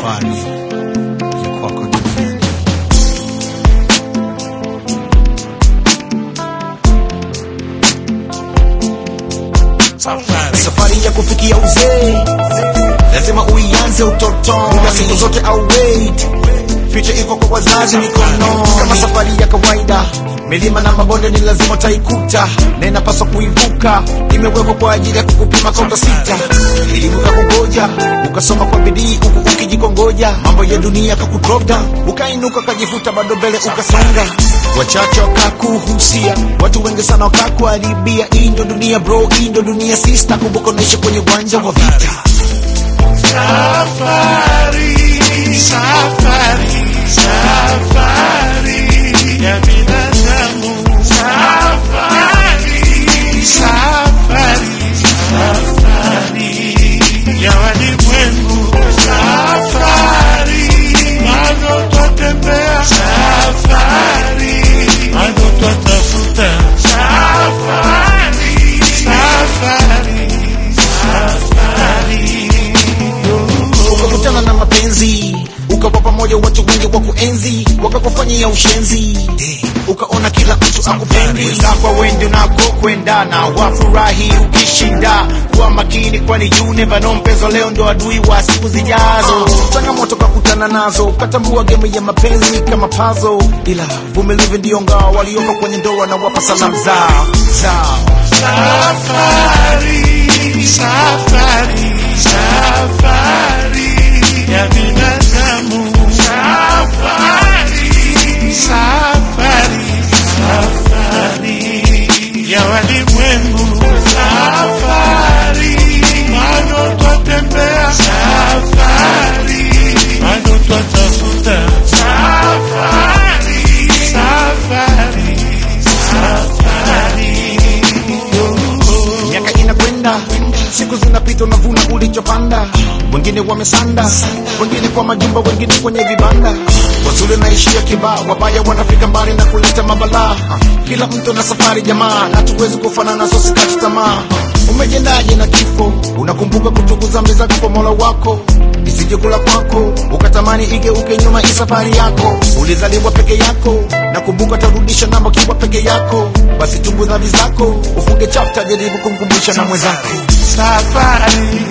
safari ya kwako duniani. safari ya kufikia uzee lazima uianze utotoni na siku zote au wait ficha iko kwa wazazi mikononi kama safari ya kawaida milima na mabonde ni lazima utaikuta na inapaswa kuivuka imewekwa kwa ajili ya kukupima kaunta sita elimu kakungoja ukasoma kwa bidii huku ukijikongoja mambo ya dunia kakudrop down ukainuka ukajifuta bado mbele ukasonga wachache wakakuhusia watu wengi sana wakakuharibia hii ndo dunia bro hii ndo dunia sista kumbuka unaishi kwenye uwanja wa vita Safari, safari, safari ya binadamu. Safari, safari, safari ya walimwengu. Safari, bado twatembea. Safari, bado twatafuta. Safari, safari, safari ukakutana na mapenzi ukawa pamoja watu wengi wa kuenzi wakakufanyia ushenzi ukaona kila mtu akupendi zako wende nako kwendana wafurahi ukishinda kuwa makini kwani you never know mpenzo leo ndo adui wa siku zijazo changamoto kakutana nazo ukatambua game ya mapenzi kama pazo ila vumilivu ndio ngao walioko kwenye ndoa na wapa salamu zao zao Safari, safari, safari ya binadamu. Safari, safari, safari ya walimwengu. Safari, bado twatembea. Safari, bado twatafuta. Safari, safari, safari. miaka inakwenda siku zinapita unavuna ulichopanda wengine wamesanda wengine kwa majumba wengine kwenye vibanda wazuri naishia kibaa wabaya wanafika mbali na kuleta mabalaa kila mtu na safari jamaa hatuwezi kufanana so sikati tamaa umejendaje na kifo unakumbuka kutukuza mbele zako kwa mola wako isije kula kwako ukatamani igeuke nyuma hii safari yako ulizaliwa peke yako na kumbuka tarudisha namba kiwa peke yako basi tubu dhambi zako ufunge chapta jaribu kumkumbusha na mwenzako safari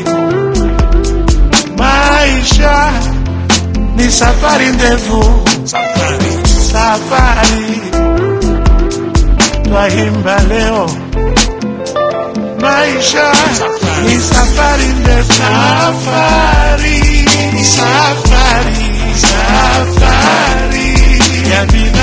maisha ni safari ndefu safari twaimba leo maisha ni safari ndefu safari safari safari ya binadamu